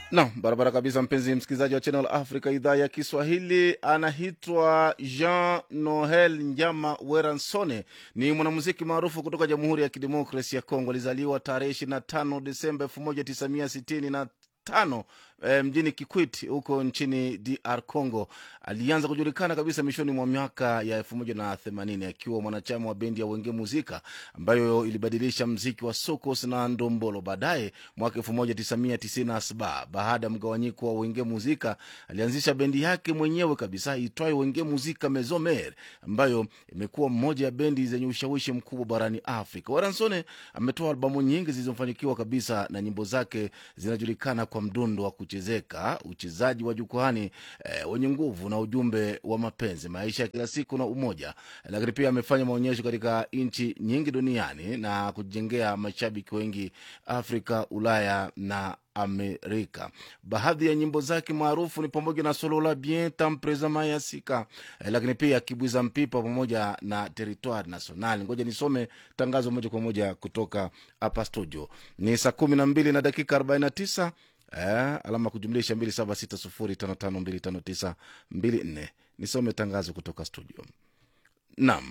Naam, barabara kabisa, mpenzi msikilizaji wa Channel Africa idhaa ya Kiswahili. Anaitwa Jean Noel Njama Weransone, ni mwanamuziki maarufu kutoka Jamhuri ya Kidemokrasi ya Kongo. Alizaliwa tarehe 25 Desemba 1965 e, mjini Kikwit huko nchini DR Congo. Alianza kujulikana kabisa mwishoni mwa miaka ya 1980 akiwa mwanachama wa bendi ya Wenge Muzika ambayo ilibadilisha mziki wa sokos na ndombolo. Baadaye mwaka 1997 baada ya mgawanyiko wa Wenge Muzika alianzisha bendi yake mwenyewe kabisa itwayo Wenge Muzika Mezomer ambayo imekuwa mmoja ya bendi zenye ushawishi mkubwa barani Afrika. Waransone ametoa albamu nyingi zilizofanikiwa kabisa na nyimbo zake zinajulikana kwa mdundo wa kuchezeka, uchezaji wa jukwani eh, wenye nguvu na ujumbe wa mapenzi, maisha ya kila siku na umoja. Lakini pia amefanya maonyesho katika nchi nyingi duniani na kujengea mashabiki wengi Afrika, Ulaya na Amerika. Baadhi ya nyimbo zake maarufu ni pamoja na Solola Bien Tampreza Mayasika, eh, lakini pia Kibwiza Mpipa pamoja na Territoire National. Ngoja nisome tangazo moja kwa moja kutoka hapa studio. Ni saa kumi na mbili na dakika arobaini na tisa eh, alama kujumlisha mbili saba sita sufuri tano tano mbili tano tisa mbili nne. Nisome tangazo kutoka studio. Naam.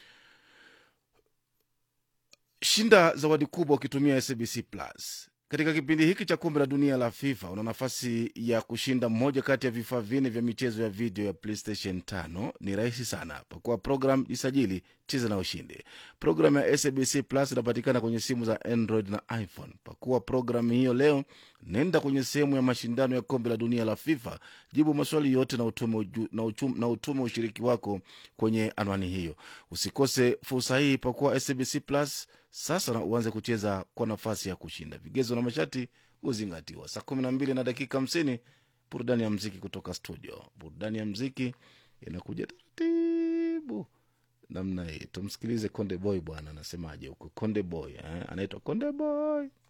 Shinda zawadi kubwa ukitumia SBC Plus. Katika kipindi hiki cha kombe la dunia la FIFA una nafasi ya kushinda moja kati ya vifaa vinne vya michezo ya video ya PlayStation 5. Ni rahisi sana, pakua program, jisajili, cheza na ushindi. Programu ya SBC Plus inapatikana kwenye simu za Android na iPhone. Pakua programu hiyo leo, nenda kwenye sehemu ya mashindano ya kombe la dunia la FIFA, jibu maswali yote na utume, uju, na, uchum, na utume ushiriki wako kwenye anwani hiyo. Usikose fursa hii, pakua SBC Plus sasa na uanze kucheza kwa nafasi ya kushinda. Vigezo na masharti huzingatiwa. Saa kumi na mbili na dakika hamsini burudani ya mziki kutoka studio. Burudani ya mziki inakuja taratibu namna hii. Tumsikilize Konde Boy bwana, anasemaje huko Konde Boy eh? Anaitwa Konde Boy.